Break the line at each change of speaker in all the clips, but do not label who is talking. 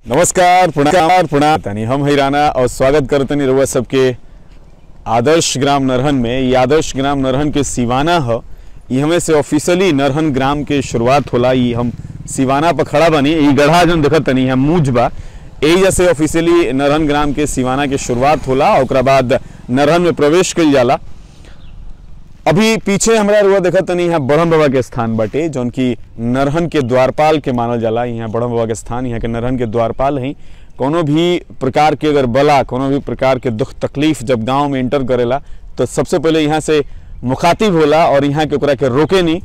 नमस्कार प्रणाम प्रणाम तनी हम है राना और स्वागत करतनी रउआ सबके आदर्श ग्राम नरहन में ये आदर्श ग्राम नरहन के सिवाना ह ये हमें से ऑफिशियली नरहन ग्राम के शुरुआत होला ये हम सिवाना पर खड़ा बनी ये गढ़ा जन देखत तनी हम मूज बा यही जैसे ऑफिशियली नरहन ग्राम के सिवाना के शुरुआत होला और ओकरा बाद नरहन में प्रवेश कइल जाला अभी पीछे हमरा रुआ देखत तनी यहाँ ब्रह्म बाबा के स्थान बाटे जौन की नरहन के द्वारपाल के मानल जाला यहाँ ब्रह्म बाबा के स्थान यहाँ के नरहन के द्वारपाल हैं कोनो भी प्रकार के अगर बला कोनो भी प्रकार के दुख तकलीफ जब गांव में एंटर करेला तो सबसे पहले यहाँ से मुखातिब होला और यहाँ के ओकरा के रोके नहीं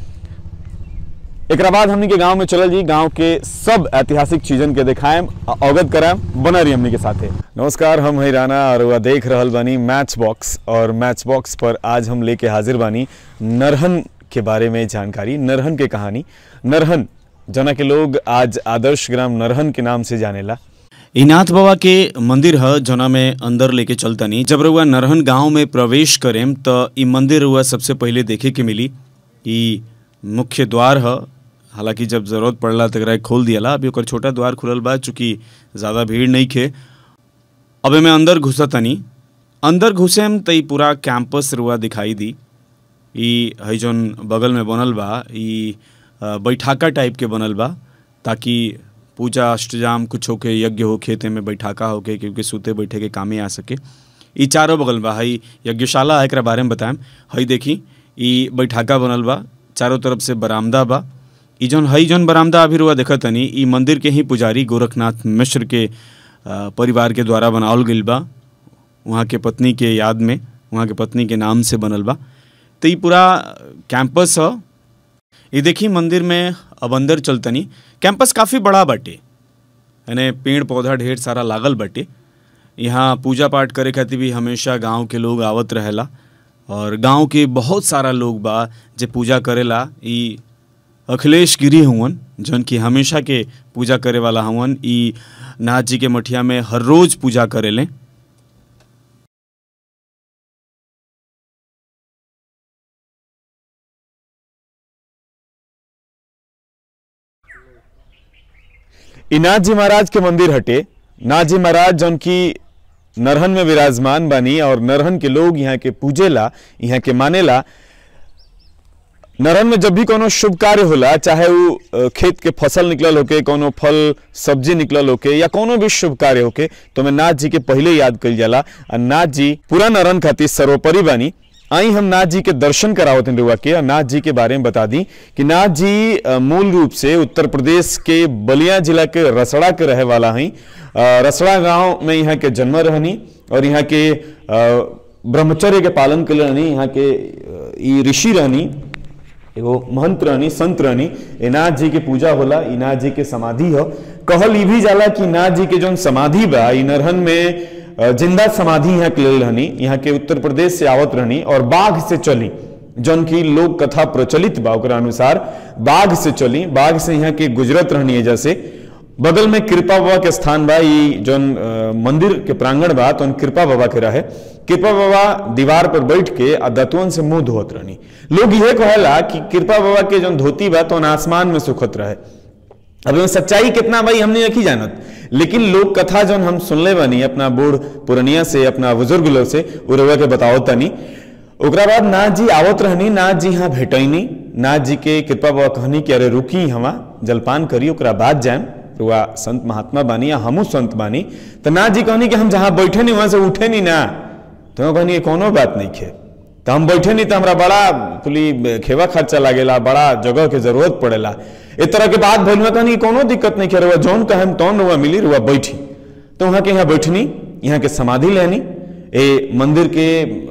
एकरा बाद हमनी के गांव में चलल जी गांव के सब ऐतिहासिक चीजन के दिखाएम आ अवगत कराएम बना रही हमनी के साथे नमस्कार हम है राना और वह देख रहल बानी मैच बॉक्स और मैच बॉक्स पर आज हम लेके हाजिर बानी नरहन के बारे में जानकारी नरहन के कहानी नरहन जना के लोग आज आदर्श ग्राम नरहन के नाम से जानेला
ई नाथ बाबा के मंदिर ह जना में अंदर लेके चलतनी जब रउआ नरहन गांव में प्रवेश करेम त ई मंदिर रउआ सबसे पहिले देखे के मिली ई मुख्य द्वार ह हालांकि जब जरूरत पड़ला त एकरा के खोल दियाला अभी ओकर छोटा द्वार खुलल बा चूँकि ज़्यादा भीड़ नहीं खे अब में अंदर घुसतनी अंदर घुसेम त ई पूरा कैंपस रुआ दिखाई दी ई है जौन बगल में बनल बा ई अ, बैठाका टाइप के बनल बा ताकि पूजा अष्टजाम कुछ होके यज्ञ हो खेते में बैठाका होके क्योंकि सूते बैठे के कामे आ सके ई चारों बगल बा हई यज्ञशाला है एकरा बारे में बताएम हई देखी ई बैठाका बनल बा चारों तरफ से बरामदा बा ई जौन हई जौन बरामदा अभी रुआ देखत तनी ई मंदिर के ही पुजारी गोरखनाथ मिश्र के अ, परिवार के द्वारा बनावल गइल बा वहाँ के पत्नी के याद में वहाँ के पत्नी के नाम से बनल बा तो ई पूरा कैंपस ह ये देखी मंदिर में अब अंदर चलतनी कैंपस काफ़ी बड़ा बाटे यानी पेड़ पौधा ढेर सारा लागल बाटे यहाँ पूजा पाठ करे खातिर भी हमेशा गांव के लोग आवत रहेला और गांव के बहुत सारा लोग बा जे पूजा करेला ई अखिलेश गिरी हुवन जौन की हमेशा के पूजा करे वाला हुवन ई नाथ जी के मठिया में हर रोज पूजा करेले
ई नाथ जी महाराज के मंदिर हटे नाथ जी महाराज जौन की नरहन में विराजमान बानी और नरहन के लोग यहाँ के पूजेला यहाँ के मानेला नरहन में जब भी कोनो शुभ कार्य होला चाहे वो अ, खेत के फसल निकलल होके कोनो फल सब्जी निकलल होके या कोनो भी शुभ कार्य होके तो मैं नाथ जी के पहले याद कइल जाला और नाथ जी पूरा नरहन खातिर सर्वोपरि बानी आई हम नाथ जी के दर्शन करावत हैं रुआ के और नाथ जी के बारे में बता दी कि नाथ जी अ, मूल रूप से उत्तर प्रदेश के बलिया जिला के रसड़ा के रहे वाला हैं अ, रसड़ा गांव में यहाँ के जन्म रहनी और यहाँ के अ, ब्रह्मचर्य के पालन के लिए रहनी यहाँ के अ, ई ऋषि रहनी एगो महंत रहनी संत रहनी ए नाथ जी के पूजा होला ई नाथ जी के समाधि हो कहल ई भी जाला कि नाथ जी के जौन समाधि बा ई नरहन में अ, जिंदा समाधि यहाँ के लेल रहनी यहाँ के उत्तर प्रदेश से आवत रहनी और बाघ से चली जौन की लोक कथा प्रचलित बा ओकरा अनुसार बाघ से चली बाघ से यहाँ के गुजरत रहनी है जैसे बगल में कृपा बाबा के स्थान बा ई जौन अ, मंदिर के प्रांगण बा तो कृपा बाबा के रहे कृपा बाबा दीवार पर बैठ के आ दतवन से मुंह धोत रहनी लोग यह कहेला कि कृपा बाबा के जौन धोती बा तो आसमान में सुखत रहे अब एमे सच्चाई कितना भाई हमने नहीं जानत लेकिन लोक कथा जौन हम सुनले बानी अपना बूढ़ पुरनिया से अपना बुजुर्ग लोग से उ रउआ के बताओ तनी ओकरा बाद नाथ जी आवत रहनी नाथ जी यहाँ भेटैनी नाथ जी के कृपा बाबा कहनी कि अरे रुकी हमा जलपान करी ओकरा बाद जाएम रुआ संत महात्मा बानी या हमू संत बानी तो नाथ जी कहनी कि हम जहाँ बैठे नहीं वहां से उठे नहीं ना तो हम कहनी कोनो बात नहीं खे तो हम बैठे नहीं तो हमरा बड़ा कुली खेवा खर्चा लागेला बड़ा जगह के जरूरत पड़ेला इस तरह के बात भइल में कहनी कोनो दिक्कत नहीं खे रुआ जौन कहेम तौन रुआ मिली रुआ बैठी तो वहाँ के यहाँ बैठनी यहाँ के समाधि लेनी ए मंदिर के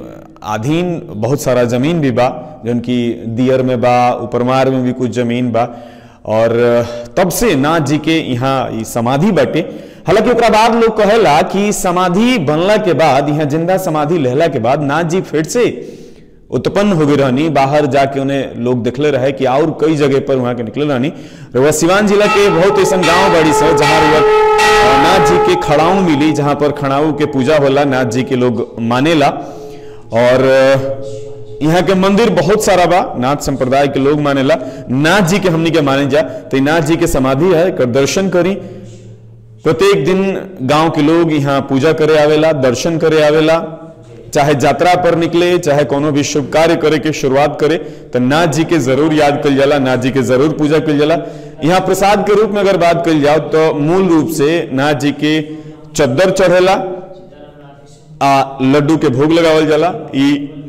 अधीन बहुत सारा जमीन भी बा जौन की दियर में बा उपरमार में भी कुछ जमीन बा और तब से नाथ जी के यहाँ ई समाधि बाटे हालांकि ओकरा बाद लोग कहेला कि समाधि बनला के बाद यहाँ जिंदा समाधि लेहला के बाद नाथ जी फिर से उत्पन्न हो गई रहनी बाहर जाके उन्हें लोग देखले रहे कि और कई जगह पर वहां के निकले रहनी रउआ सिवान जिला के बहुत ऐसा गांव बड़ी से जहाँ रउआ अ, नाथ जी के खड़ाऊ मिली जहाँ पर खड़ाऊ के पूजा होला नाथ जी के लोग मानेला और अ, यहाँ के मंदिर बहुत सारा बा नाथ संप्रदाय के लोग मानेला नाथ जी के हमनी के माने जा तो ई नाथ जी के समाधि है एकर दर्शन करी प्रत्येक दिन गांव के लोग यहाँ पूजा करे आवेला दर्शन करे आवेला चाहे यात्रा पर निकले चाहे कोनो भी शुभ कार्य करे के शुरुआत करे तो नाथ जी के जरूर याद कल जाला नाथ जी के जरूर पूजा कल जाला यहाँ प्रसाद के रूप में अगर बात कल जाओ तो मूल रूप से नाथ जी के चद्दर चढ़ेला आ लड्डू के भोग लगावल जाला ई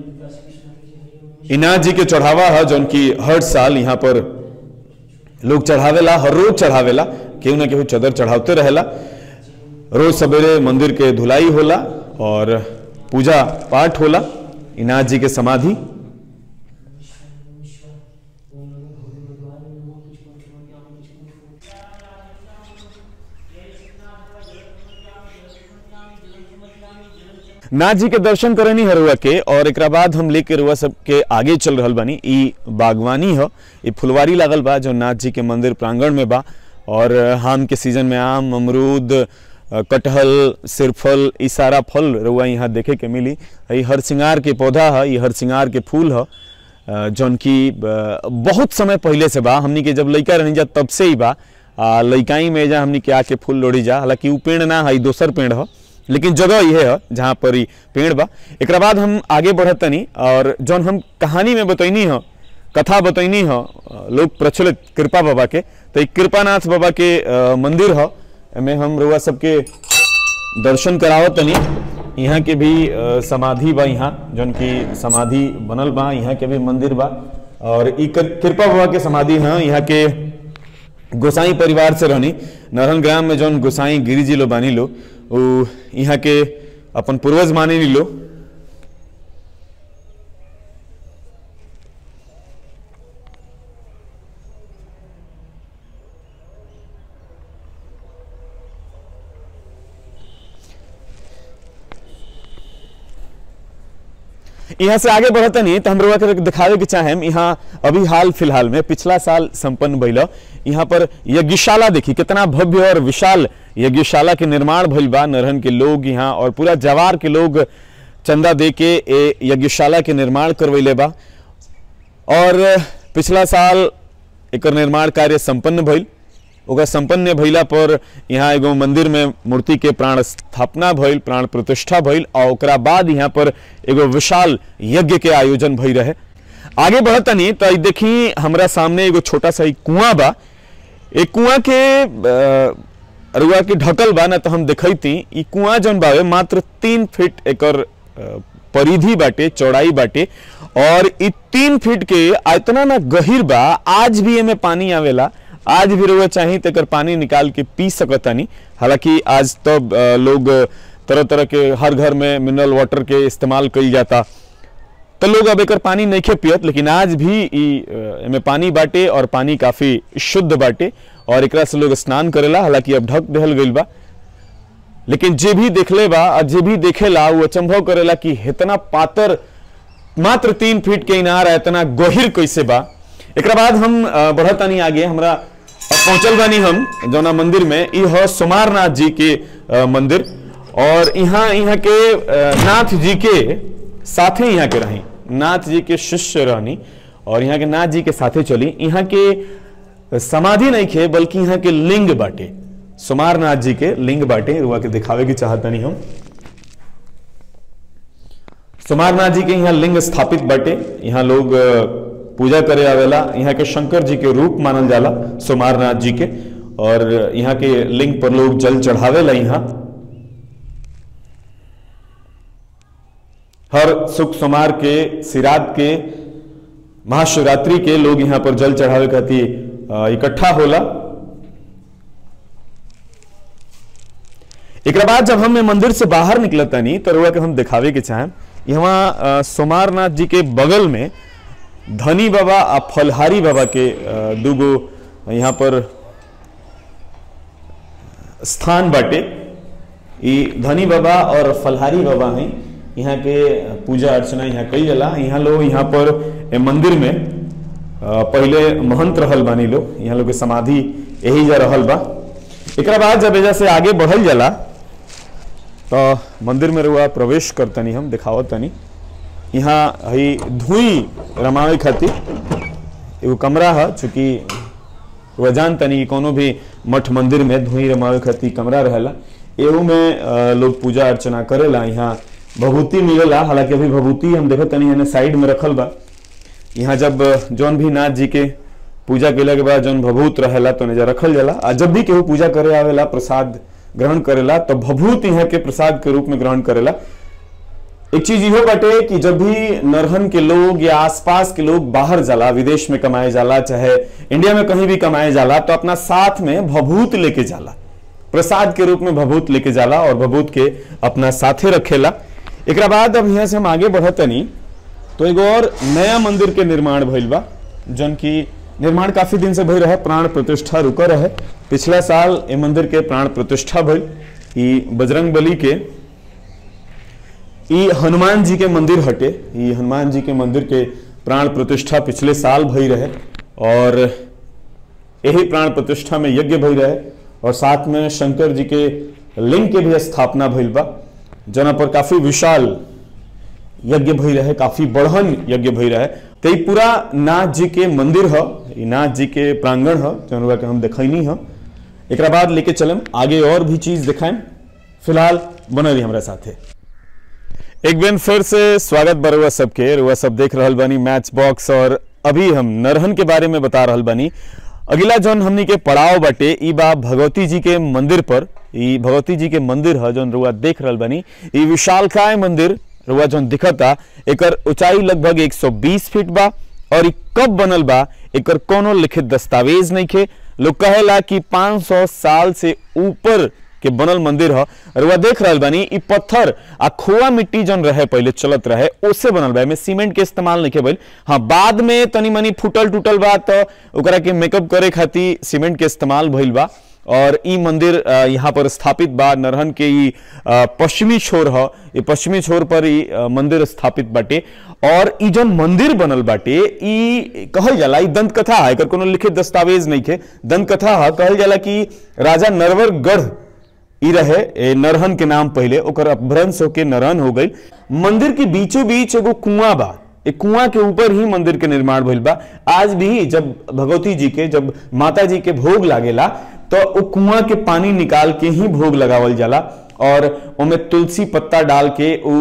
इनाथ जी के चढ़ावा है जौन की हर साल यहाँ पर लोग चढ़ावेला हर रोज चढ़ावेला केहू ना केहू चदर चढ़ावते रहेला रोज सवेरे मंदिर के धुलाई होला और पूजा पाठ होला इनाथ जी के समाधि नाथ जी के दर्शन करनी हरुआ के और एकरा बाद हम लेके रुआ सबके आगे चल रहल बानी ई बागवानी ह ई फुलवारी लागल बा जो नाथ जी के मंदिर प्रांगण में बा और आम के सीजन में आम अमरूद अ, कटहल सिरफल ई सारा फल रुआ यहाँ देखे के मिली ई हर सिंगार के पौधा है ई हर सिंगार के फूल है अ, जौन की अ, बहुत समय पहले से बा हमनी के जब लइका रहनी जा तब से ही बा आ लइकाई में जा हमनी के आके फूल लोड़ी जा हालांकि उ पेड़ ना है ई दोसर पेड़ है लेकिन जगह यह है जहाँ पर ई पेड़ बा एकरा बाद हम आगे बढ़त तनी और जौन हम कहानी में बतैनी है कथा बतैनी है लोग प्रचलित कृपा बाबा के तो ई कृपानाथ बाबा के अ, मंदिर है एमे हम रुआ सबके दर्शन करावत तनी यहाँ के भी अ, समाधि बा यहाँ जौन की समाधि बनल बा यहाँ के भी मंदिर बा और ई कृ- कृपा बाबा के समाधि है यहाँ के गोसाई परिवार से रहनी नरहन ग्राम में जौन गोसाई गिरी जी लो बानी लो उ यहाँ के अपन पूर्वज माने लो यहाँ से आगे बढ़ते नहीं तो हम लोग के दिखावे के चाहेम यहाँ अभी हाल फिलहाल में पिछला साल संपन्न भइल यहाँ पर यज्ञशाला देखी कितना भव्य और विशाल यज्ञशाला के निर्माण भइल बा नरहन के लोग यहाँ और पूरा जवार के लोग चंदा दे के ए यज्ञशाला के निर्माण करवैले बा और पिछला साल एकर निर्माण कार्य संपन्न भइल ओकर संपन्न भइला पर यहाँ एगो मंदिर में मूर्ति के प्राण स्थापना भइल प्राण प्रतिष्ठा भइल और ओकरा बाद यहाँ पर एगो विशाल यज्ञ के आयोजन भई रहे आगे बढ़तनी तो ई देखी हमरा सामने एगो छोटा सा ई कुआं बा एक कुआं के अ, रुआ के ढकल बा ना तो हम देखैती ई कुआं जौन बावे मात्र तीन फीट एकर अ, परिधि बाटे चौड़ाई बाटे और ई तीन फीट के आ इतना ना गहिर बा आज भी एमे पानी आवेला आज भी रुआ चाही तो एकर पानी निकाल के पी सकतानी हालांकि आज तो अ, लोग तरह तरह के हर घर में मिनरल वाटर के इस्तेमाल कईल जाता तो लोग अब एकर पानी नहीं पियत लेकिन आज भी ई अ, एमे पानी बाटे और पानी काफी शुद्ध बाटे और एकरा से लोग स्नान करेला हालांकि अब ढक देहल गईल बा लेकिन जे भी देखले बा और जे भी देखेला वो अचंभव करेला कि इतना पातर मात्र तीन फीट के इनार है इतना गहिर कैसे बा एकरा बाद हम अ, बढ़तानी आगे हमरा अब पहुंचल बानी हम जौना मंदिर में ई ह सोमारनाथ जी के अ, मंदिर और यहाँ यहाँ के अ, नाथ जी के साथे यहाँ के रही नाथ जी के शिष्य रहनी और यहाँ के नाथ जी के साथे चली यहाँ के समाधि नहीं खे बल्कि यहाँ के लिंग बाटे सोमारनाथ जी के लिंग बाटे रुआ के दिखावे की चाहता नहीं हम सोमारनाथ जी के यहाँ लिंग स्थापित बाटे यहाँ लोग अ, पूजा करे आवेला यहाँ के शंकर जी के रूप मानल जाला सोमारनाथ जी के और यहाँ के लिंग पर लोग जल चढ़ावेला यहाँ हर सुख सोमार के सिरात के महाशिवरात्रि के लोग यहाँ पर जल चढ़ावे खातिर अ, इकट्ठा होला एकरा बाद जब हम ये मंदिर से बाहर निकलता नहीं तो रुआ के हम दिखावे के चाहें यहाँ अ, सोमारनाथ जी के बगल में धनी बाबा आ फलहारी बाबा के अ, दूगो यहाँ पर स्थान बाटे ई धनी बाबा और फलहारी बाबा हैं यहाँ के पूजा अर्चना यहाँ कई जाला यहाँ लोग यहाँ पर ए मंदिर में अ, पहले महंत रहल बानी लोग यहाँ लोग के समाधि यही जा रहल बा एकरा बाद जब एजा से आगे बढ़ल जाला तो मंदिर में रुआ प्रवेश करतनी हम दिखावत तनी यहाँ हई धुई रमावे खातिर एगो कमरा है चूंकि वह जान तनी कि कोनो भी मठ मंदिर में धोई रमावे खातिर कमरा रहेला एहू में अ, लोग पूजा अर्चना करेला यहाँ भभूति मिलेला हालांकि अभी भभूति हम देखो तनी एने साइड में रखल बा यहाँ जब जौन भी नाथ जी के पूजा केला के बाद जौन भभूत रहेला तो नेजा रखल जाला आ जब भी केहू पूजा करे आवेला प्रसाद ग्रहण करेला तो भभूत यहाँ के प्रसाद के रूप में ग्रहण करेला एक चीज इहो बाटे कि जब भी नरहन के लोग या आसपास के लोग बाहर जाला विदेश में कमाए जाला चाहे इंडिया में कहीं भी कमाए जाला तो अपना साथ में भभूत लेके जाला प्रसाद के रूप में भभूत लेके जाला और भभूत के अपना साथे रखेला एकरा बाद अब यहाँ से हम आगे बढ़तनी तो एगो और नया मंदिर के निर्माण भइल बा जन की निर्माण काफी दिन से भइल रहे प्राण प्रतिष्ठा रुका रहे पिछला साल ए मंदिर के प्राण प्रतिष्ठा भइल ई बजरंग बली के ई हनुमान जी के मंदिर हटे ई हनुमान जी के मंदिर के प्राण प्रतिष्ठा पिछले साल भई रहे और यही प्राण प्रतिष्ठा में यज्ञ भई रहे और साथ में शंकर जी के लिंग के भी स्थापना भइल बा जना पर काफी विशाल यज्ञ भई रहे काफी बढ़न यज्ञ भई रहे तो ई पूरा नाथ जी के मंदिर ह ई नाथ जी के प्रांगण ह जौन के हम देखैनी ह एकरा बाद लेके चलम आगे और भी चीज दिखाएं फिलहाल बनल रही हमरा साथे एक बेन फिर से स्वागत बा रउआ सबके रउआ सब देख रहल बानी मैच बॉक्स और अभी हम नरहन के बारे में बता रहल बानी अगला जौन हमनी के पड़ाव बाटे ई बा भगवती जी के मंदिर पर ई भगवती जी के मंदिर ह जौन रउआ देख रहल बानी ई विशालकाय मंदिर रउआ जौन दिखता एकर ऊंचाई लगभग 120 फीट बा और ई कब बनल बा एकर कोनो लिखित दस्तावेज नइखे लोग कहेला कि 500 साल से ऊपर के बनल मंदिर ह रउआ देख रहल बानी ई पत्थर आ खोआ मिट्टी जौन रहे पहले चलत रहे उससे बनल बा एमे सीमेंट के इस्तेमाल नहीं भइल हाँ बाद में तनी मनी फूटल टूटल बा तो ओकरा के मेकअप करे खातिर सीमेंट के इस्तेमाल भइल बा और ई मंदिर अ, यहाँ पर स्थापित बा नरहन के ई अ, पश्चिमी छोर ह ई पश्चिमी छोर पर ई अ, मंदिर स्थापित बाटे और ई जौन मंदिर बनल बाटे ई कहल जाला ई दंत कथा है एकर कोनो लिखित दस्तावेज नहीं के दंत कथा है कहल जाला कि राजा नरवरगढ़ ई रहे ए, नरहन के नाम पहले ओकर अपभ्रंश होके नरहन हो गई मंदिर के बीचों बीच एगो कुआं बा ए कुआं के ऊपर ही मंदिर के निर्माण भइल बा आज भी जब भगवती जी के जब माता जी के भोग लागेला तो वो कुआं के पानी निकाल के ही भोग लगावल जाला और ओमे तुलसी पत्ता डाल के उ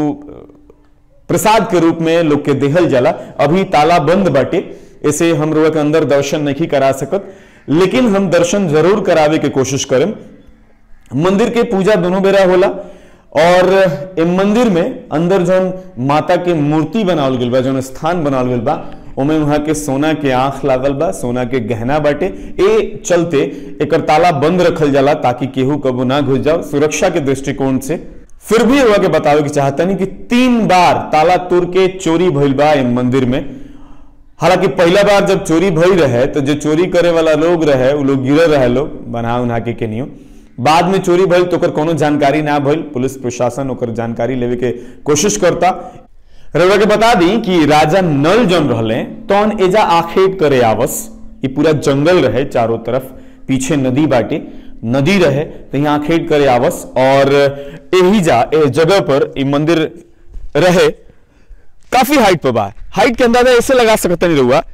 प्रसाद के रूप में लोग के देहल जाला अभी ताला बंद बाटे इसे हम लोग के अंदर दर्शन नहीं करा सकत लेकिन हम दर्शन जरूर करावे के कोशिश करें मंदिर के पूजा दोनों बेरा होला और ए मंदिर में अंदर जौन माता के मूर्ति बनावल गेल बा जौन स्थान बनावल गेल बा ओमे वहां के सोना के आंख लागल बा सोना के गहना बाटे ए चलते एकर ताला बंद रखल जाला ताकि केहू कबू ना घुस जाओ सुरक्षा के दृष्टिकोण से फिर भी हुआ के बतावे के चाहता नहीं कि तीन बार ताला तोड़ के चोरी भइल बा ए मंदिर में हालांकि पहला बार जब चोरी भई रहे तो जो चोरी करे वाला लोग रहे वो लोग गिरे रहे लोग बना उना के केनियो बाद में चोरी भइल तो ओकर कोनो जानकारी ना भइल पुलिस प्रशासन ओकर जानकारी लेवे के कोशिश करता रउआ के बता दी कि राजा नल जौन रहले तौन एजा आखेट करे आवस ये पूरा जंगल रहे चारों तरफ पीछे नदी बाटे नदी रहे तो यहाँ आखेट करे आवस और यही जा ए जगह पर ये मंदिर रहे काफी हाइट पे बा हाइट के अंदाजा ऐसे लगा सकता नहीं रहुआ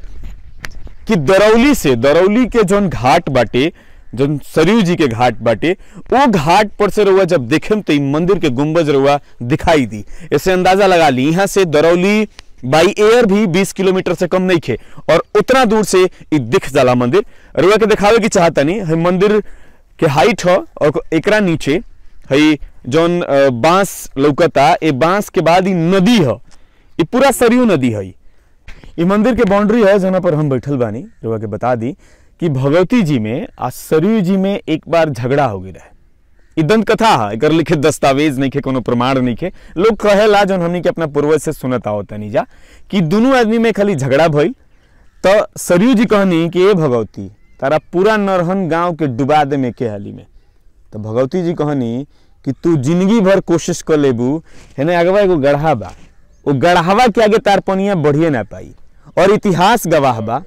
कि दरौली से दरौली के जौन घाट बाटे जौन सरयू जी के घाट बाटे वो घाट पर से रहुआ जब देखेम तो ई मंदिर के गुंबज रहुआ दिखाई दी ऐसे अंदाजा लगा ली यहाँ से दरौली बाई एयर भी 20 किलोमीटर से कम नहीं खे और उतना दूर से ई दिख जाला मंदिर रहुआ के दिखावे की चाहता नहीं है मंदिर के हाइट ह और एकरा नीचे है जौन अ, बांस लौकता ए बांस के बाद ई नदी ह ई पूरा सरयू नदी है ई मंदिर के बाउंड्री है जहाँ पर हम बैठल बानी रउआ के बता दी कि भगवती जी में आ सरयू जी में एक बार झगड़ा हो गई रहे ई दंत कथा है एकर लिखित दस्तावेज नहीं के कोनो प्रमाण नहीं के लोग कहेला जौन हमनी के अपना पूर्वज से सुनत आवत नहीं जा कि दोनों आदमी में खाली झगड़ा भइल तो सरयू जी कहनी कि ए भगवती तारा पूरा नरहन गांव के डुबा दे में के हाली में तो भगवती जी कहनी कि तू जिंदगी भर कोशिश कर लेबू हेने अगवा एगो गढ़ा बा वो गढ़ावा के आगे तार पनिया बढ़िए ना पाई और इतिहास गवाह बा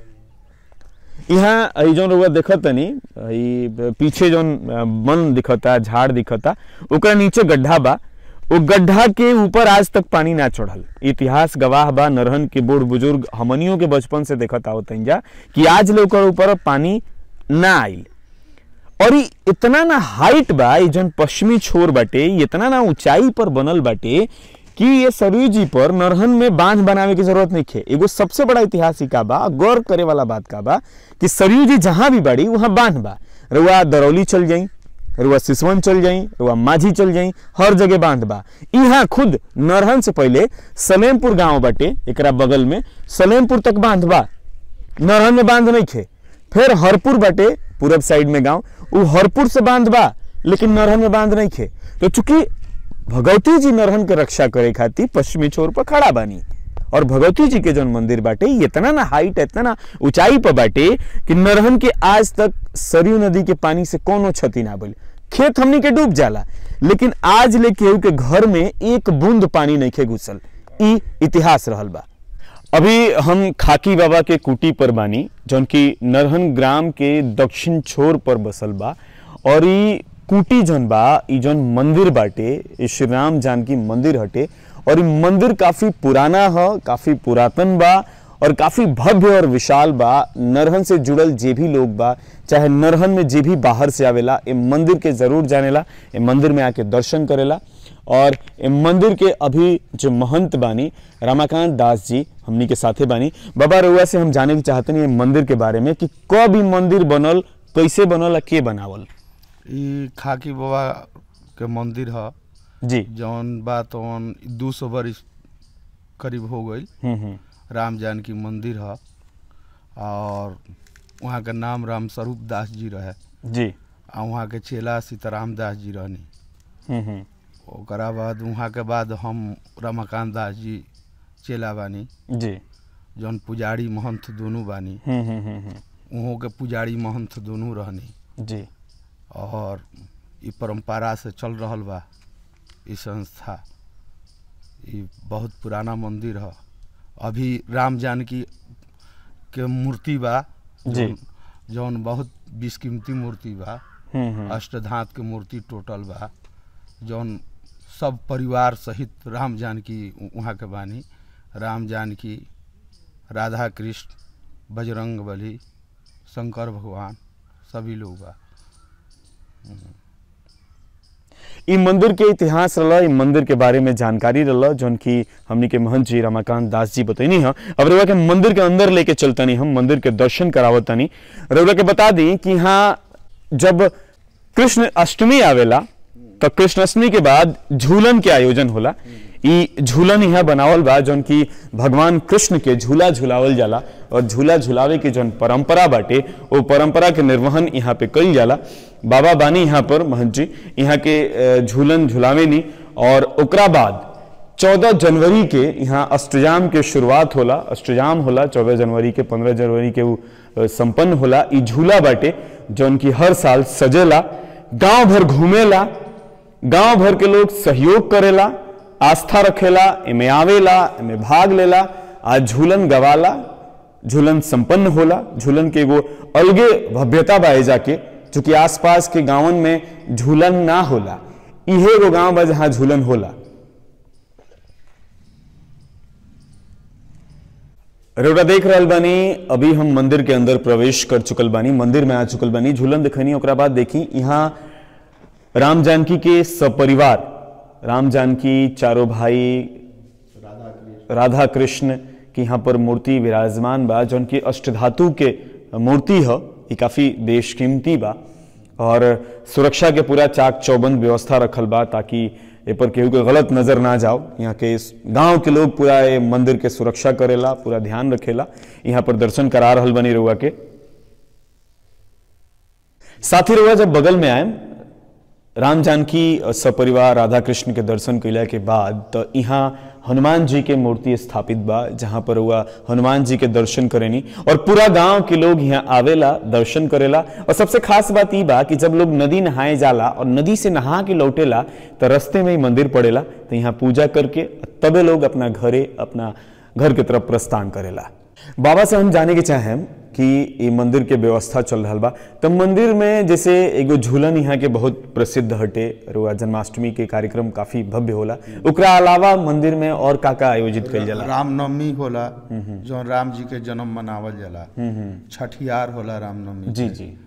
यहाँ ई जौन रउआ देखत तनी ई पीछे जौन अ, वन दिखता झाड़ दिखता ओकरा नीचे गड्ढा बा वो गड्ढा के ऊपर आज तक पानी ना चढ़ल इतिहास गवाह बा नरहन के बूढ़ बुजुर्ग हमनियों के बचपन से देखत आवत जा कि आज ले ओकर ऊपर पानी ना आइल और ई इतना ना हाइट बा ई जौन पश्चिमी छोर बाटे ई इतना ना ऊंचाई पर बनल बाटे कि ये सरयू जी पर नरहन में बांध बनावे की जरूरत नहीं है एगो सबसे बड़ा इतिहास ई का बा गौर करे वाला बात का बा कि सरयू जी जहां भी बाड़ी वहां बांध बा रुआ दरौली चल जाई रुआ सिसवन चल जाई रुआ माझी चल जाई हर जगह बांध बा यहाँ खुद नरहन से पहले सलेमपुर गांव बाटे एकरा बगल में सलेमपुर तक बांध बा नरहन में बांध नहीं खे फिर हरपुर बाटे पूरब साइड में गांव उ हरपुर से बांध बा लेकिन नरहन में बांध नहीं खे तो चूंकि भगवती जी नरहन के रक्षा करे खातिर पश्चिमी छोर पर खड़ा बानी और भगवती जी के जौन मंदिर बाटे ये इतना ना हाइट इतना ना ऊंचाई पर बाटे कि नरहन के आज तक सरयू नदी के पानी से कोनो क्षति ना बोले खेत हमनी के डूब जाला लेकिन आज ले केहू के घर में एक बूंद पानी नहीं खे घुसल ई इतिहास रहल बा अभी हम खाकी बाबा के कुटी पर बानी जौन की नरहन ग्राम के दक्षिण छोर पर बसल बा और ई कुटी जौन बा ई जौन मंदिर बाटे ई श्री राम जानकी मंदिर हटे और ई मंदिर काफी पुराना ह काफी पुरातन बा और काफी भव्य और विशाल बा नरहन से जुड़ल जे भी लोग बा चाहे नरहन में जे भी बाहर से आवेला ए मंदिर के जरूर जानेला ए मंदिर में आके दर्शन करेला और ए मंदिर के अभी जो महंत बानी रमाकांत दास जी हमनी के साथे बानी बाबा रउआ से हम जाने के चाहते ये मंदिर के बारे में कि कब ई मंदिर बनल कैसे बनल आ के बनावल
ई खाकी बाबा के मंदिर ह
जी
जौन बा तौन दू सौ बरिस करीब हो गई
हम्म हम्म
राम जानकी मंदिर ह और वहाँ के नाम राम स्वरूप दास जी रहे
जी
आ वहाँ के चेला सीताराम दास जी रहनी
हम्म हम्म
ओकरा बाद वहाँ के बाद हम रमाकांत दास जी चेला बानी
जी
जौन पुजारी महंत दोनों बानी
हम्म हम्म हम्म हम्म
वहाँ के पुजारी महंत दोनों रहनी
जी
और ई परंपरा से चल रहल बा ई संस्था ई बहुत पुराना मंदिर ह अभी राम जानकी के मूर्ति बा
जी।
जौन- जौन बहुत बिस्कीमती मूर्ति बा
हम्म हम्म
अष्टधात के मूर्ति टोटल बा जौन सब परिवार सहित राम जानकी वहाँ के बानी राम जानकी राधा कृष्ण बजरंग बली शंकर भगवान सभी लोग बा
ई मंदिर के इतिहास रहला ई मंदिर के बारे में जानकारी रहला जौन की हमनी के महंत जी रमाकांत दास जी बतैनी ह अब रउआ के मंदिर के अंदर लेके चलतनी हम मंदिर के दर्शन करावतनी रउआ के बता दी कि यहाँ जब कृष्ण अष्टमी आवेला तो कृष्ण अष्टमी के बाद झूलन के आयोजन होला ई झूलन यहाँ बनावल बा जौन की भगवान कृष्ण के झूला झुलावल जाला और झूला झुलावे के जौन परंपरा बाटे वो परंपरा के निर्वहन यहाँ पे कईल जाला बाबा बानी यहाँ पर महंत जी यहाँ के अ, झूलन झुलावे नी और ओकरा बाद चौदह जनवरी के यहाँ अष्टजाम के शुरुआत होला अष्टजाम होला चौदह जनवरी के पंद्रह जनवरी के वो अ, संपन्न होला ई झूला बाटे जौन की हर साल सजेला गांव भर घूमेला गांव भर के लोग सहयोग करेला आस्था रखेला एमे आवेला एमे भाग लेला आ झूलन गवाला झूलन संपन्न होला झूलन के एगो अलगे भव्यता बा एजा के चूंकि आसपास के गांवन में झूलन ना होला इहे एगो गांव बा जहां झूलन होला रउरा देख रहल बानी अभी हम मंदिर के अंदर प्रवेश कर चुकल बानी मंदिर में आ चुकल बानी झूलन देखनी ओकरा बाद देखी यहाँ राम जानकी के सपरिवार राम जानकी चारों भाई राधा कृष्ण की यहाँ पर मूर्ति विराजमान बा जौन की अष्टधातु के मूर्ति ह ये काफी बेशकीमती बा और सुरक्षा के पूरा चाक चौबंद व्यवस्था रखल बा ताकि ए पर केहू के गलत नजर ना जाओ यहाँ के इस गांव के लोग पूरा ये मंदिर के सुरक्षा करेला पूरा ध्यान रखेला यहाँ पर दर्शन करा रहल बनी रउआ के साथी रउआ जब बगल में आए राम जानकी सपरिवार राधा कृष्ण के दर्शन कैला के बाद तो यहाँ हनुमान जी के मूर्ति स्थापित बा जहाँ पर हुआ हनुमान जी के दर्शन करेनी और पूरा गांव के लोग यहाँ आवेला दर्शन करेला और सबसे खास बात ई बा कि जब लोग नदी नहाए जाला और नदी से नहा के लौटेला तो रास्ते में ही मंदिर पड़ेला तो यहाँ पूजा करके तबे लोग अपना घरे अपना घर के तरफ प्रस्थान करेला बाबा से हम जाने के चाहें कि ये मंदिर के व्यवस्था चल रहा बा तो मंदिर में जैसे एगो झूलन यहाँ के बहुत प्रसिद्ध हटे रुआ जन्माष्टमी के कार्यक्रम काफी भव्य होला ओकरा अलावा मंदिर में और का का आयोजित कइल जाला
रामनवमी होला जौन राम जी के जन्म मनावल जाला छठियार होला रामनवमी
जी
के।
जी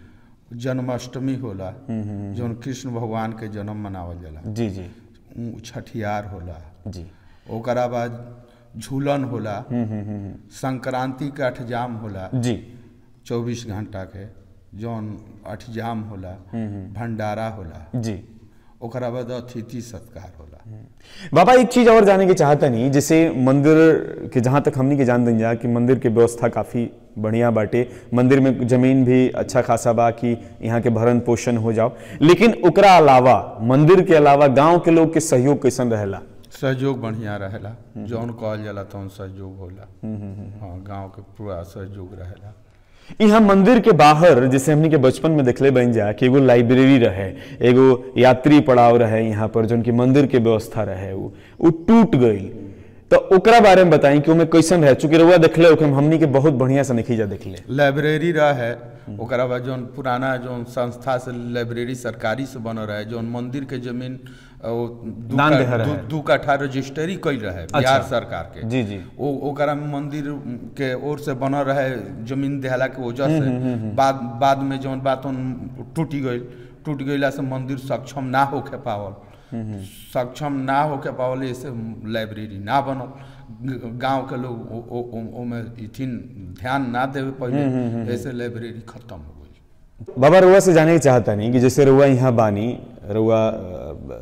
जन्माष्टमी होला जौन कृष्ण भगवान के जन्म मनावल जाला
जी जी
उ छठियार होला
जी
ओकरा बाद झूलन होला संक्रांति के अठजाम होला
जी
चौबीस घंटा के जौन अठजाम होला भंडारा होला
जी
ओकरा बाद अतिथि सत्कार होला
बाबा एक चीज और जाने की चाहता नहीं जैसे मंदिर के जहाँ तक हमनी के जान दन जा कि मंदिर के व्यवस्था काफी बढ़िया बाटे मंदिर में जमीन भी अच्छा खासा बा कि यहाँ के भरण पोषण हो जाओ लेकिन ओकरा अलावा मंदिर के अलावा गांव के लोग के सहयोग कैसन रहेला
सहयोग बढ़िया रहेला जौन कहल जाला तौन सहयोग होला हाँ गांव के पूरा सहयोग रहेला
यहाँ मंदिर के बाहर जैसे हमनी के बचपन में देखले बन जा कि एगो लाइब्रेरी रहे एगो यात्री पड़ाव रहे यहाँ पर जो उनकी मंदिर के व्यवस्था रहे वो वो टूट गई तो ओकरा बारे में बताई कि ओमे कैसन रहे चूंकि रउआ देखले ओके हमनी के बहुत बढ़िया से नहीं जा देखले
लाइब्रेरी रहे ओकरा बाद जौन पुराना जौन संस्था से लाइब्रेरी सरकारी से बनल रहे जौन मंदिर के जमीन अ, वो दू
दान
का-
देह रहे।
दू- दू कट्ठा रजिस्ट्री कैल रहे बिहार सरकार के
जी, जी।
ओ ओकरा में मंदिर के ओर से बनल रहे जमीन देहला के वजह से बाद बाद में जौन बात उन टूटी गई टूट गईला से मंदिर सक्षम ना होके पावल सक्षम ना होके पावल ऐसे लाइब्रेरी ना बनल गांव के लोग ओ- ओ- ओ- ओमे इथिन ध्यान ना देवे पहले ऐसे लाइब्रेरी खत्म हो गई
बाबा रुआ से जाने की चाहता नहीं कि जैसे रुआ यहाँ बानी रुआ अ,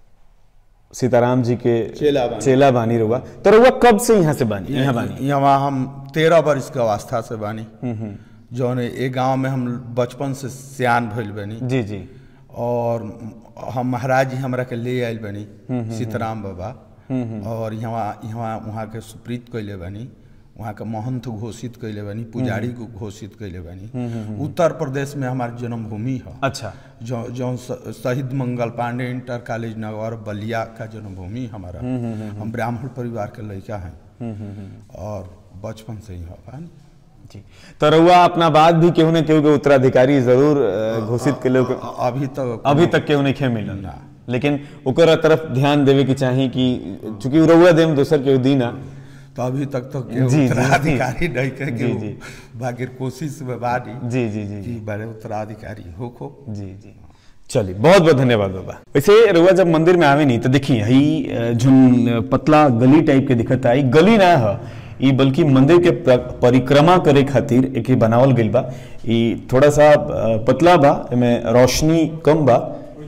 सीताराम जी के
चेला बानी।
चेला बानी रुआ तो रुआ कब से यहाँ से बानी यहाँ बानी
यहाँ हम तेरह वर्ष के अवस्था से बानी जौन ए गांव में हम बचपन से सियान भइल बनी
जी जी
और हम महाराज जी हमरा के ले आयल बनी सीताराम बाबा और यहाँ यहाँ वहाँ के सुप्रीत कैले बनी वहाँ के महंत घोषित कैले बनी पुजारी को घोषित कैले बनी उत्तर प्रदेश में हमार जन्मभूमि है
अच्छा
जो जो स- शहीद मंगल पांडे इंटर कॉलेज नगर बलिया का जन्मभूमि हमारा हम ब्राह्मण परिवार के लड़का हैं और बचपन से ही हो पानी
जी तो रुआ अपना बात भी केहू ने केहू के उत्तराधिकारी जरूर अ, घोषित के लोग
अ- अभी तक
अभी तक केहू नहीं खे मिलल लेकिन ओकर तरफ ध्यान देवे की चाही कि चूंकि रउआ देम दोसर केहू दीना
तो अभी तक तो
जी,
केहू
जी,
उत्तराधिकारी नहीं के
जी,
केहू
जी।
बाकी कोशिश में बानी
जी जी जी
कि बड़े उत्तराधिकारी हो खो
जी जी चलिए बहुत बहुत धन्यवाद बाबा वैसे रुआ जब मंदिर में आवे नहीं तो देखिए हई अ, जोन पतला गली टाइप के दिखत आई गली ना है ई बल्कि मंदिर के प्र- परिक्रमा करे खातिर एक बनावल गइल बा ई थोड़ा सा अ, पतला बा एमे रोशनी कम बा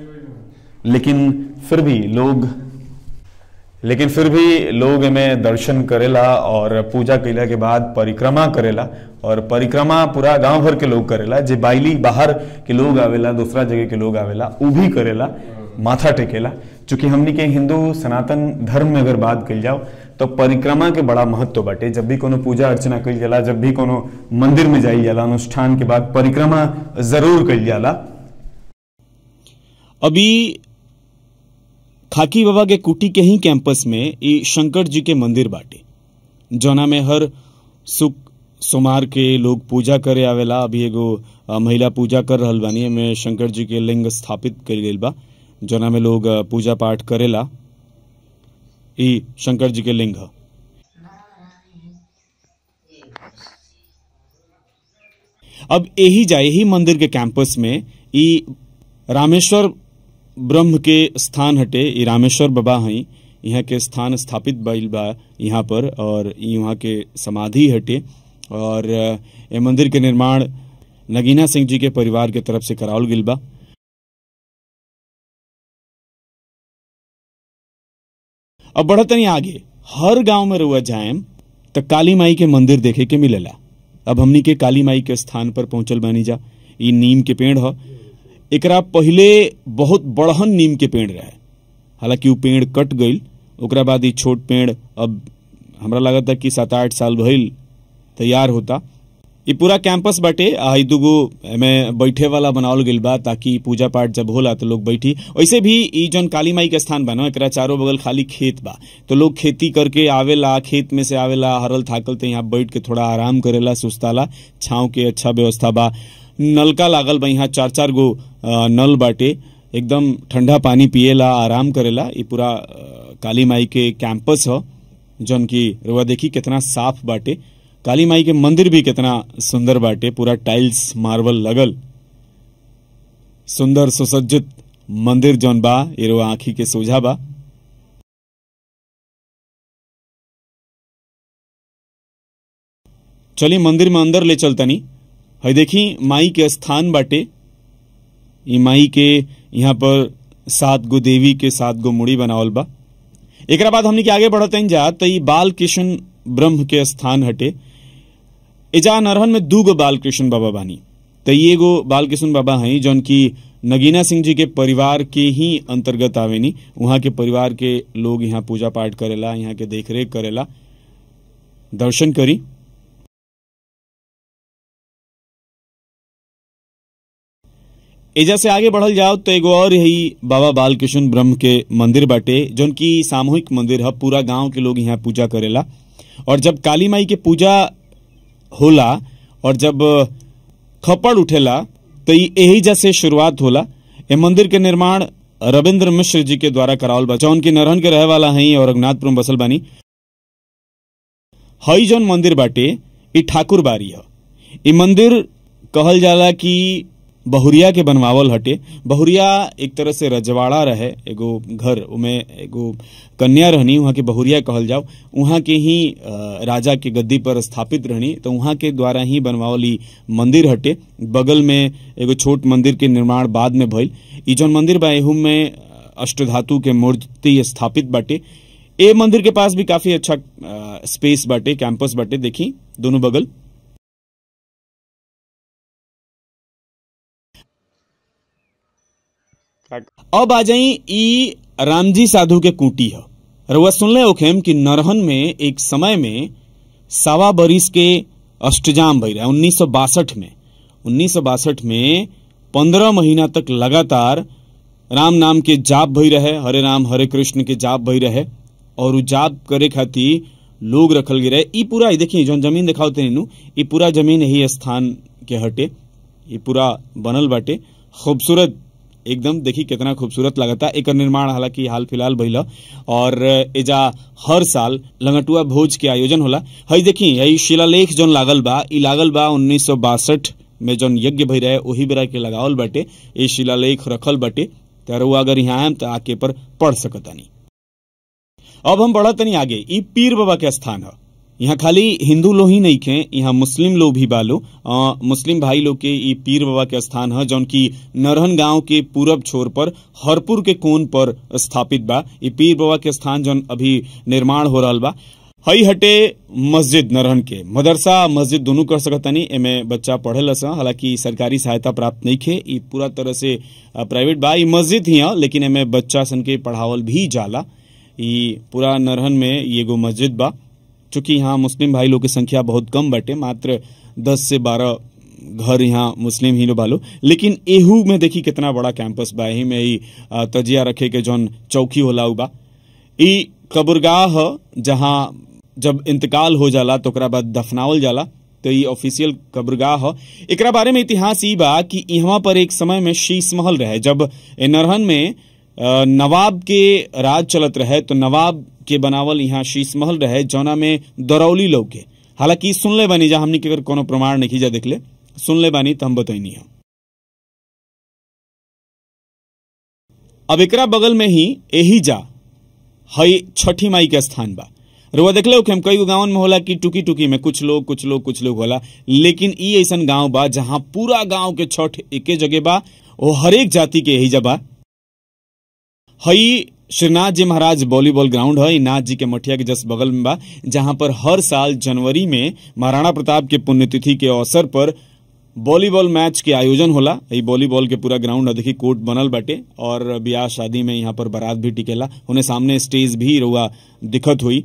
लेकिन फिर भी लोग लेकिन फिर भी लोग एमें दर्शन करेला और पूजा कैला के बाद परिक्रमा करेला और परिक्रमा पूरा गांव भर के लोग करेला जे बाइली बाहर के लोग आवेला दूसरा जगह के लोग आवेला उ भी करेला माथा टेकेला चूंकि हमनी के हिंदू सनातन धर्म में अगर बात कल जाओ तो परिक्रमा के बड़ा महत्व बाटे जब भी कोनो पूजा अर्चना कल जाला जब भी कोनो मंदिर में जाई जाला अनुष्ठान के बाद परिक्रमा जरूर कल जाला
अभी खाकी बाबा के कुटी के ही कैंपस में ई शंकर जी के मंदिर बाटे जौना में हर सुख सोमार के लोग पूजा करे आवेला अभी एगो अ, महिला पूजा कर रहल बानी एमे शंकर जी के लिंग स्थापित कइल गइल बा जौना में लोग अ, पूजा पाठ करेला ई शंकर जी के लिंग ह अब यही जाए ही मंदिर के कैंपस में ई रामेश्वर ब्रह्म के स्थान हटे ई रामेश्वर बाबा हई यहाँ के स्थान स्थापित भइल बा यहाँ पर और ई वहाँ के समाधि हटे और अ, ए मंदिर के निर्माण नगीना सिंह जी के परिवार के तरफ से करावल गइल बा अब बढ़तनी आगे हर गांव में रुआ जाएम त काली माई के मंदिर देखे के मिलेला अब हमनी के काली माई के स्थान पर पहुंचल बानी जा ई नीम के पेड़ ह एकरा पहिले बहुत बड़हन नीम के पेड़ रहे हालांकि उ पेड़ कट गईल ओकरा बाद ई छोट पेड़ अब हमरा लागता कि सात आठ साल भइल तैयार होता ई पूरा कैंपस बाटे आ ई दुगो एमे बैठे वाला बनावल गइल बा ताकि पूजा पाठ जब होला तो लोग बैठी वैसे भी ई जौन काली माई के स्थान बा ना एकरा चारों बगल खाली खेत बा तो लोग खेती करके आवेला खेत में से आवेला हरल थाकल तो यहाँ बैठ के थोड़ा आराम करेला सुस्ताला छाँव के अच्छा व्यवस्था बा नलका लागल बा यहाँ चार चार गो अ, नल बाटे एकदम ठंडा पानी पिएला आराम करेला ई पूरा अ, काली माई के कैंपस ह जौन की रुआ देखी कितना साफ बाटे काली माई के मंदिर भी कितना सुंदर बाटे पूरा टाइल्स मार्बल लगल सुंदर सुसज्जित मंदिर जौन बा एरो आँखी के सोझा बा चली मंदिर में अंदर ले चलतनी है देखी माई के स्थान बाटे ई माई के यहाँ पर सात गो देवी के सात गो मुड़ी बनावल बा एकरा बाद हमनी के आगे बढ़तन जा त ई बाल कृष्ण ब्रह्म के स्थान हटे एजा नरहन में दू गो बाल कृष्ण बाबा बानी त ई एगो बाल कृष्ण बाबा हैं जौन की नगीना सिंह जी के परिवार के ही अंतर्गत आवेनी वहां के परिवार के लोग यहाँ पूजा पाठ करेला यहाँ के देखरेख करेला दर्शन करी एजा से आगे बढ़ल जाओ तो एगो और यही बाबा बालकृष्ण ब्रह्म के मंदिर बाटे जौन की सामूहिक मंदिर है पूरा गांव के लोग यहाँ पूजा करेला और जब काली माई के पूजा होला और जब खपड़ उठेला तो ई यही जैसे शुरुआत होला ए मंदिर के निर्माण रविंद्र मिश्र जी के द्वारा करावल बा जौन की नरहन के रहे वाला हैं और रघुनाथपुर में बसल बानी हई जौन मंदिर बाटे ई ठाकुर बारी ह ई मंदिर कहल जाला कि बहुरिया के बनवावल हटे बहुरिया एक तरह से रजवाड़ा रहे एगो घर उमे एगो कन्या रहनी वहाँ के बहुरिया कहल जाओ वहाँ के ही अ, राजा के गद्दी पर स्थापित रहनी तो वहाँ के द्वारा ही बनवावल ई मंदिर हटे बगल में एगो छोट मंदिर के निर्माण बाद में भइल ई जौन मंदिर बा एहू में अष्टधातु के मूर्ति स्थापित बाटे ए मंदिर के पास भी काफी अच्छा अ, स्पेस बाटे कैंपस बाटे देखी दोनों बगल अब आ जाई ई रामजी साधु के कुटी ह रउआ सुनले होखेम कि नरहन में एक समय में सावा बरिस के अष्टजाम भई रहे उन्नीस में उन्नीस में पंद्रह महीना तक लगातार राम नाम के जाप भई रहे हरे राम हरे कृष्ण के जाप भई रहे और उ जाप करे खातिर लोग रखल गए रहे ई पूरा ई देखिए जौन जमीन दिखाओ तेनू ई पूरा जमीन यही स्थान के हटे ये पूरा बनल बाटे खूबसूरत एकदम देखी कितना खूबसूरत लगता एकर निर्माण हालांकि हाल फिलहाल भइल ह। और एजा हर साल लंगटुआ भोज के आयोजन होला हई देखी यही शिलालेख जौन लागल बा ई लागल बा उन्नीस में जौन यज्ञ भई रहे वही बेरा के लगावल बाटे ये शिलालेख रखल बाटे त रउआ अगर यहाँ आएम त आके पर पढ़ सकतानी अब हम बढ़त तनी आगे ई पीर बाबा के स्थान है यहाँ खाली हिंदू लोग ही नहीं खे यहाँ मुस्लिम लोग भी बालो अ, मुस्लिम भाई लोग के ई पीर बाबा के स्थान है जौन की नरहन गांव के पूरब छोर पर हरपुर के कोन पर स्थापित बा ई पीर बाबा के स्थान जौन अभी निर्माण हो रहल बा हई हटे मस्जिद नरहन के मदरसा मस्जिद दोनों कर सकतानी एमे बच्चा पढ़ेला सा हालांकि सरकारी सहायता प्राप्त नहीं खे ई पूरा तरह से अ, प्राइवेट बा ई मस्जिद ही है लेकिन एमे बच्चा सन के पढ़ावल भी जाला ई पूरा नरहन में ई एगो मस्जिद बा चूंकि यहाँ मुस्लिम भाई लोग की संख्या बहुत कम बाटे मात्र दस से बारह घर यहाँ मुस्लिम ही लोग बालो लेकिन एहू में देखी कितना बड़ा कैंपस बा एही में ई अ, तजिया रखे के जौन चौकी होला उ बा ई कब्रगाह ह जहाँ जब इंतकाल हो जाला तो ओकरा बाद दफनावल जाला तो ई ऑफिशियल कब्रगाह ह एकरा बारे में इतिहास ई बा कि यहाँ पर एक समय में शीश महल रहे जब ए नरहन में अ, नवाब के राज चलत रहे तो नवाब के बनावल यहाँ शीश महल रहे जौना में दरौली लोग के हालांकि सुनले बानी जा हमनी के अगर कोनो प्रमाण नहीं जा देखले सुनले बानी तो हम बतैनी है अब एकरा बगल में ही एही जा हई छठी माई के स्थान बा रुआ देखले हो कि हम कई गो गांवन में होला कि टुकी टुकी में कुछ लोग कुछ लोग कुछ लोग होला लेकिन ई ऐसन गांव बा जहां पूरा गांव के छठ एके जगह बा वो हरेक जाति के यही जबा हई श्रीनाथ जी महाराज वॉलीबॉल ग्राउंड है ई नाथ जी के मठिया के जस्ट बगल में बा जहां पर हर साल जनवरी में महाराणा प्रताप के पुण्यतिथि के अवसर पर वॉलीबॉल मैच के आयोजन होला ई वॉलीबॉल के पूरा ग्राउंड है देखी कोर्ट बनल बाटे और ब्याह शादी में यहाँ पर बारात भी टिकेला उन्हें सामने स्टेज भी रुआ दिखत हुई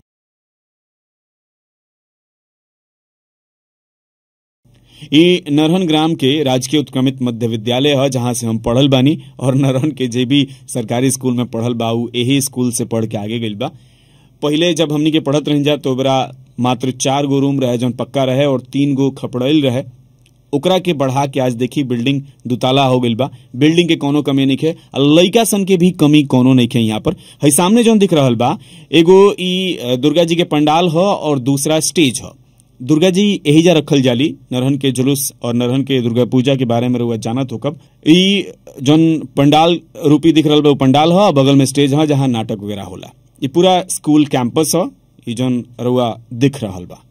ई नरहन ग्राम के राजकीय उत्क्रमित मध्य विद्यालय है जहां से हम पढ़ल बानी और नरहन के जे भी सरकारी स्कूल में पढ़ल बा उ यही स्कूल से पढ़ के आगे गइल बा पहिले जब हमनी के पढ़त रह जा तो ओकरा मात्र चार गो रूम रहे जौन पक्का रहे और तीन गो खपड़ैल रहे ओकरा के बढ़ा के आज देखी बिल्डिंग दुताला हो गइल बा बिल्डिंग के कोनो कमी नहीं है लइका सन के भी कमी कोनो नहीं है यहाँ पर है सामने जौन दिख रहल बा एगो ई अ, दुर्गा जी के पंडाल ह और दूसरा स्टेज ह दुर्गा जी यही जा रखल जाली नरहन के जुलूस और नरहन के दुर्गा पूजा के बारे में रउआ जानत हो कब ई जौन पंडाल रूपी दिख रहल बा उ पंडाल ह बगल में स्टेज ह जहाँ नाटक वगैरह होला ई पूरा स्कूल कैंपस ह ई जौन रउआ दिख रहल बा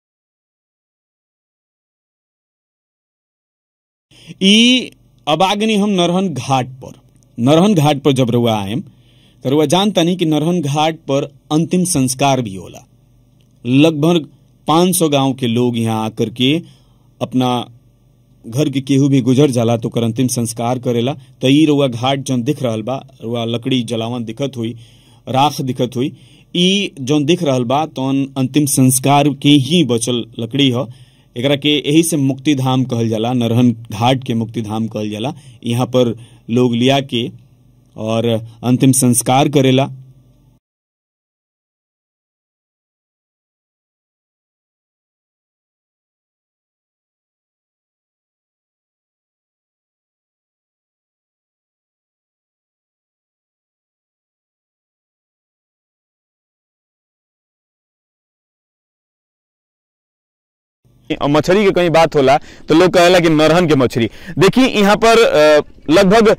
ई अब आ गनी हम नरहन घाट पर नरहन घाट पर जब रउआ आएम तो रउआ जानता नहीं कि नरहन घाट पर अंतिम संस्कार भी होला लगभग 500 गांव के लोग यहाँ आकर के अपना घर के केहू भी गुजर जाला तो ओकर अंतिम संस्कार करेला तो ई रउआ घाट जौन दिख रहल बा रउआ लकड़ी जलावन दिखत हुई राख दिखत हुई ई जौन दिख रहल बा तौन अंतिम संस्कार के ही बचल लकड़ी ह एकरा के यही से मुक्ति धाम कहल जाला नरहन घाट के मुक्ति धाम कहल जाला यहाँ पर लोग लिया के और अंतिम संस्कार करेला
और मछली के कहीं बात होला तो लोग कहेला कि नरहन के मछली देखिए यहाँ पर अ, लगभग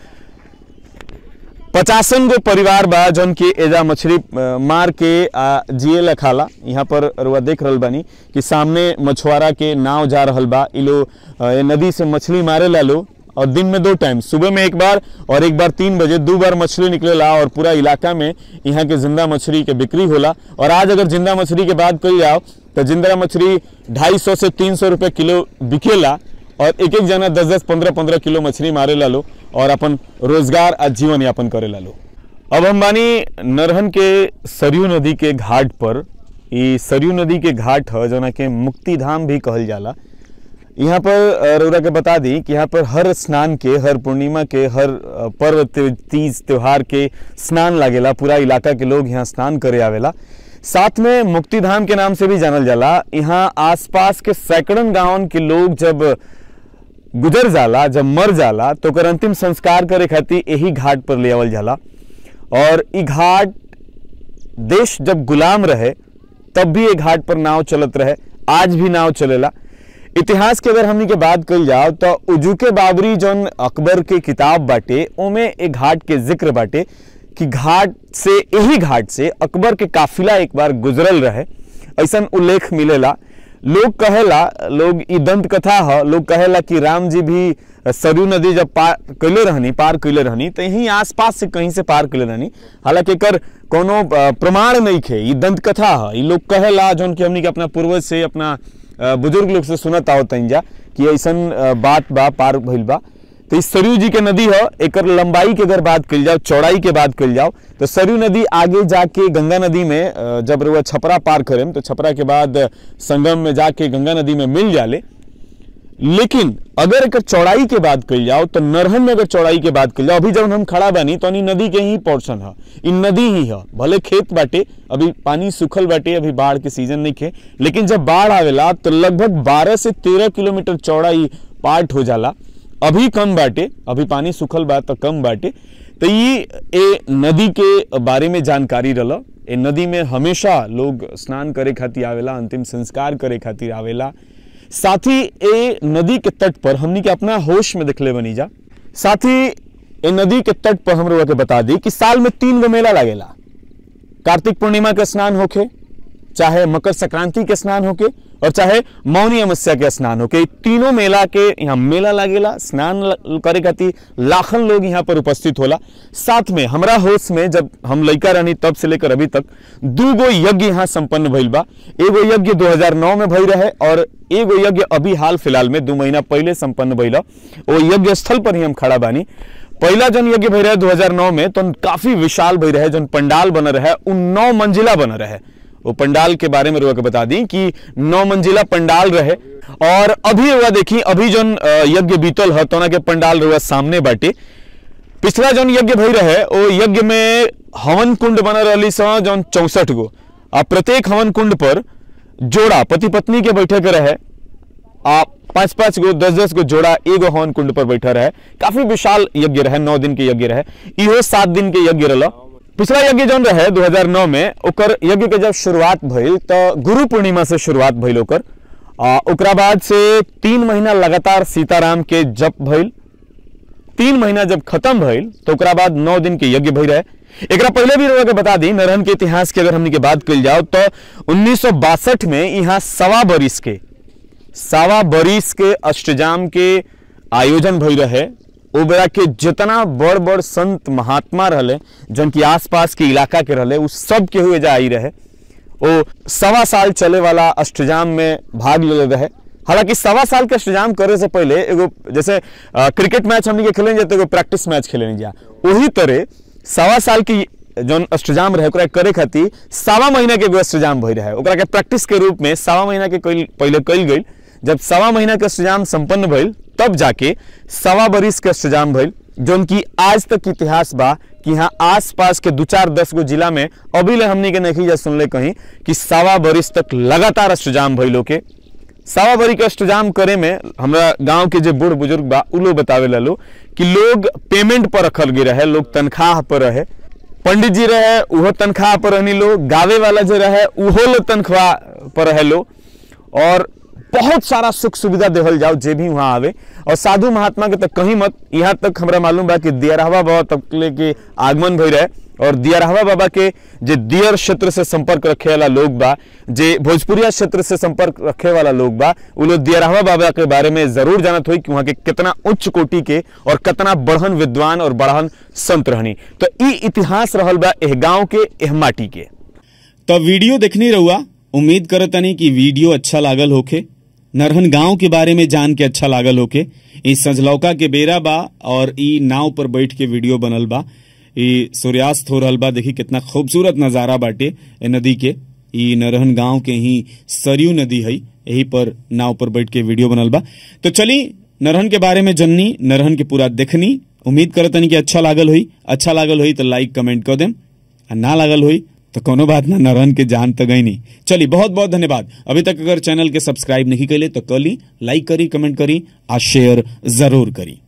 पचासन गो परिवार बा जौन की एजा मछली अ, मार के आ जिए ला खाला यहाँ पर रुआ देख रहल बानी कि सामने मछुआरा के नाव जा रहल बा इ लोग अ, ए नदी से मछली मारे ला लो और दिन में दो टाइम सुबह में एक बार और एक बार तीन बजे दो बार मछली निकलेला और पूरा इलाका में यहाँ के जिंदा मछली के बिक्री होला और आज अगर जिंदा मछली के बात करी जाओ तो जिंदा मछली ढाई सौ से तीन सौ रुपये किलो बिकेला और एक एक जना दस दस पंद्रह पंद्रह किलो मछली मारे ला लो और अपन रोजगार आ जीवन यापन करे ला लो अब हम बानी नरहन के सरयू नदी के घाट पर ई सरयू नदी के घाट ह जना के मुक्ति धाम भी कहल जाला यहाँ पर अ, रउरा के बता दी कि यहाँ पर हर स्नान के हर पूर्णिमा के हर अ, पर्व त्य- तीज त्योहार के स्नान लागेला पूरा इलाका के लोग यहाँ स्नान करे आवेला साथ में मुक्ति धाम के नाम से भी जानल जाला यहाँ आसपास के सैकड़न गांवन के लोग जब गुजर जाला जब मर जाला तो ओकर अंतिम संस्कार करे खातिर यही घाट पर ले आवल जाला और ई घाट देश जब गुलाम रहे तब भी ये घाट पर नाव चलत रहे आज भी नाव चलेला इतिहास के अगर हमनी के बात कल जाओ तो उजुके बाबरी जौन अकबर के किताब बाटे ओमे एक घाट के जिक्र बाटे कि घाट से यही घाट से अकबर के काफिला एक बार गुजरल रहे ऐसा उल्लेख मिलेला लोग कहेला लोग ई दंत कथा ह लोग कहेला कि राम जी भी सरयू नदी जब पार कैले रहनी पार कैले रहनी तो यहीं आसपास से कहीं से पार कैले रहनी हालांकि एकर कोनो अ, प्रमाण नहीं खे ई दंत कथा ह ई लोग कहेला जौन कि हमनी के अपना पूर्वज से अपना अ, बुजुर्ग लोग से सुनत आवत जा कि ऐसन अ, बात बा पार भइल बा तो इस सरयू जी के नदी है एकर लंबाई के अगर बात कल जाओ चौड़ाई के बात कल जाओ तो सरयू नदी आगे जाके गंगा नदी में अ, जब रुआ छपरा पार करें तो छपरा के बाद अ, संगम में जाके गंगा नदी में मिल जाले लेकिन अगर एकर चौड़ाई के बात कल जाओ तो नरहन में अगर चौड़ाई के बात कल जाओ अभी जब हम खड़ा बानी तो इ नदी के ही पोर्शन है इ नदी ही है भले खेत बाटे अभी पानी सूखल बाटे अभी बाढ़ के सीजन नहीं खे लेकिन जब बाढ़ आवेला तो लगभग 12 से 13 किलोमीटर चौड़ा इ पार्ट हो जाला अभी कम बाटे अभी पानी सूखल बा तो कम बाटे तो ये ए नदी के बारे में जानकारी रहा ए नदी में हमेशा लोग स्नान करे खातिर आवेला अंतिम संस्कार करे खातिर आवेला साथ ही ए नदी के तट पर हमनी के अपना होश में देखले बनी जा साथ ही ए नदी के तट पर हम लोग के बता दी कि साल में तीन गो मेला लागेला कार्तिक पूर्णिमा के स्नान होके चाहे मकर संक्रांति के स्नान होके और चाहे मौनी अमावस्या के स्नान होके ई तीनों मेला के यहाँ मेला लागेला स्नान ल- करे खातिर लाखन लोग यहाँ पर उपस्थित होला साथ में हमरा होश में जब हम लड़का रहनी तब से लेकर अभी तक दू गो यज्ञ यहाँ संपन्न भइल बा एगो यज्ञ 2009 में भई रहे और एगो यज्ञ अभी हाल फिलहाल में दू महीना पहले संपन्न भइल वो यज्ञ स्थल पर ही हम खड़ा बानी पहला जन यज्ञ भई रहे 2009 में तो काफी विशाल भई रहे जन पंडाल बन रहे उ नौ मंजिला बन रहे वो पंडाल के बारे में रुआ के बता दी कि नौ मंजिला पंडाल रहे और अभी रुआ देखी अभी जन अ, यज्ञ बीतल है तो के पंडाल रुआ सामने बाटे पिछला जौन यज्ञ भई रहे ओ यज्ञ में हवन कुंड बन रही स जौन चौसठ गो आ प्रत्येक हवन कुंड पर जोड़ा पति पत्नी के बैठे के रहे आ पांच पांच गो दस दस गो जोड़ा एगो हवन कुंड पर बैठा रहे काफी विशाल यज्ञ रहे नौ दिन के यज्ञ रहे इहो सात दिन के यज्ञ रहा पिछला यज्ञ जौन रहे 2009 में ओकर यज्ञ के जब शुरुआत भइल तो गुरु पूर्णिमा से शुरुआत भइल ओकर आ, ओकरा बाद से तीन महीना लगातार सीताराम के जप भइल तीन महीना जब खत्म भइल तो ओकरा बाद नौ दिन के यज्ञ भई रहे एकरा पहले भी रउआ के बता दी नरहन के इतिहास की अगर हमनी के बात कइल जाओ तो उन्नीस में यहाँ सवा बरिस के सवा बरिस के अष्टजाम के आयोजन भई रहे ओ बेरा के जितना बड़ बड़ संत महात्मा रहले जन की आसपास के इलाका के रहले उ सब के हुए जा आई रहे ओ सवा साल चले वाला अष्टजाम में भाग ले रहे हालांकि सवा साल के अष्टजाम करे से पहले एगो जैसे अ, क्रिकेट मैच हमनी के खेले जाते एगो प्रैक्टिस मैच खेले जा वही तरह सवा साल की जौन अष्टजाम रहे ओकरा करे खातिर सवा महीना के एगो अष्टजाम भई रहे ओकरा के प्रैक्टिस के रूप में सवा महीना के कइल- पहले कइल गई जब सवा महीना के अष्टजाम संपन्न भइल तब जाके सवा बरिस के अष्टजाम भइल जौन की आज तक इतिहास बा कि यहाँ आस पास के दू चार दस गो जिला में अभी ले हमनी के नहीं जा सुनले कहीं कि सवा बरिस तक लगातार अष्टजाम भइलो के सवा बरी के अष्टजाम करे में हमरा गांव के जे बूढ़ बुजुर्ग बा उ लोग बतावे लो कि लोग पेमेंट पर रखल गए रहे लोग तनख्वाह पर रहे पंडित जी रहे उहो तनख्वाह पर रहनी लो गावे वाला जो रहे उहो लो तनख्वाह पर रहे लो और बहुत सारा सुख सुविधा देवल जाओ जे भी वहाँ आवे और साधु महात्मा के तक कहीं मत यहाँ तक हमरा मालूम बा कि दियारहवा बाबा तक के आगमन भई रहे और दियारहवा बाबा के जे दियर क्षेत्र से संपर्क रखे वाला लोग बा जे भोजपुरिया क्षेत्र से संपर्क रखे वाला लोग बा उ लोग दियारहवा बाबा के बारे में जरूर जानत हुई कि वहाँ के कितना उच्च कोटि के और कितना बढ़न विद्वान और बढ़न संत रहनी तो ई इतिहास रहल बा एह गांव के एह माटी के
तब वीडियो देखनी रहुआ उम्मीद करतनी कि वीडियो अच्छा लागल होखे नरहन गांव के बारे में जान के अच्छा लागल होखे ई सजलौका के बेरा बा और ई नाव पर बैठ के वीडियो बनल बा ई सूर्यास्त हो रहल बा देखी कितना खूबसूरत नजारा बाटे ए नदी के ई नरहन गांव के ही सरयू नदी है यही पर नाव पर बैठ के वीडियो बनल बा तो चली नरहन के बारे में जननी नरहन के पूरा देखनी उम्मीद करतनी कि अच्छा लागल हुई अच्छा लागल हुई तो लाइक कमेंट कर देम आ ना लागल हुई तो कोनो बात ना नरहन के जान तो गई नहीं चलिए बहुत बहुत धन्यवाद अभी तक अगर चैनल के सब्सक्राइब नहीं कैले तो कली लाइक करी कमेंट करी आ शेयर जरूर करी